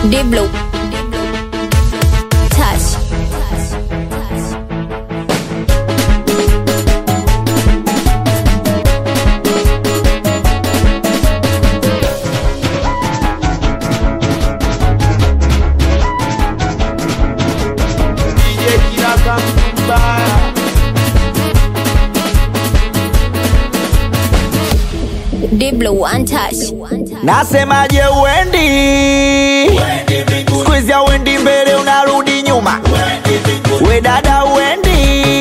Diblo. Touch. DJ Kiraka Mbaya. Diblo untouched. Nasemaje uendi siku hizi auendi mbele unarudi nyuma we dada uendi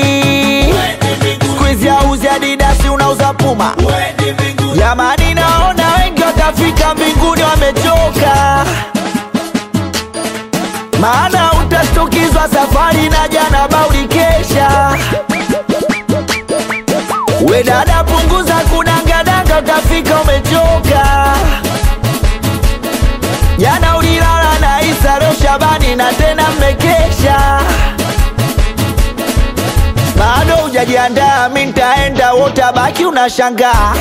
siku hizi auzi adidasi unauza puma jamani naona wengi watafika mbinguni wamechoka maana utashtukizwa safari na jana bauli kesha we dada punguza kudangadanga utafika umechoka jana ulilala na Isa leo Shabani na tena mmekesha bado hujajiandaa mi ntaenda wotabaki unashangaa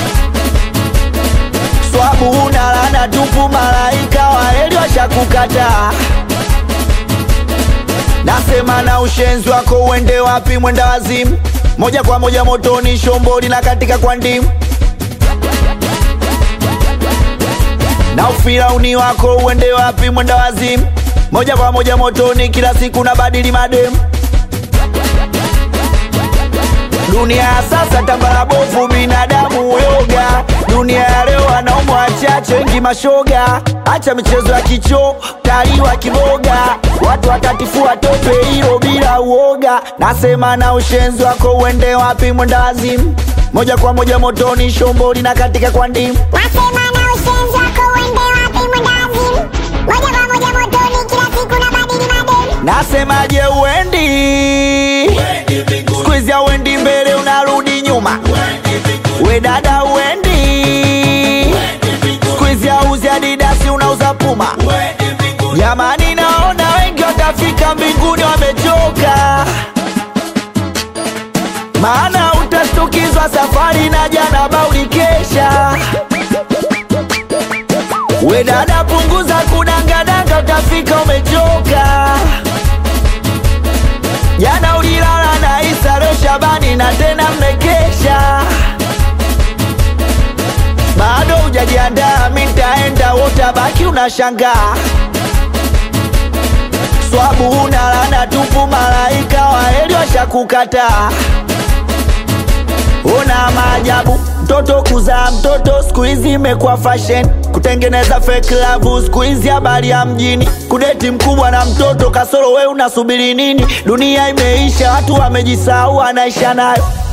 swabu una lana tupu malaika waeli washakukataa nasema na ushenzi wako uende wapi mwenda wazimu moja kwa moja motoni shomboli na katika kwa ndimu na ufirauni wako uende wapi mwenda wazimu moja kwa moja motoni kila siku na badili mademu dunia ya sasa tambara bovu binadamu yoga dunia ya leo wanaume wachache wengi mashoga acha michezo ya kicho taliwa kiboga watu watatifua tope hilo bila uoga nasema na ushenzi wako uende wapi mwenda wazimu moja kwa moja motoni shomboli na katika kwa ndimu Nasema na ushenzi wako uende wapi mwendawazimu Moja kwa moja motoni kila siku na badili mademu nasemaje uendi siku hizi auendi mbele unarudi nyuma we dada uendi siku hizi auzi adidasi unauza puma jamani naona wengi watafika mbinguni wamechoka maana utashtukizwa safari na jana bauli kesha we dada punguza kudangadanga utafika umechoka jana ulilala na Isa leo Shabani na tena mmekesha bado hujajiandaa mi ntaenda wotabaki unashangaa swabu una lana tupu malaika waeli washakukataa Una maajabu mtoto kuzaa mtoto siku hizi imekuwa fashion, kutengeneza fake love siku hizi habari ya mjini, kudeti mkubwa na mtoto kasoro, we unasubiri nini? Dunia imeisha, watu wamejisahau, anaisha nayo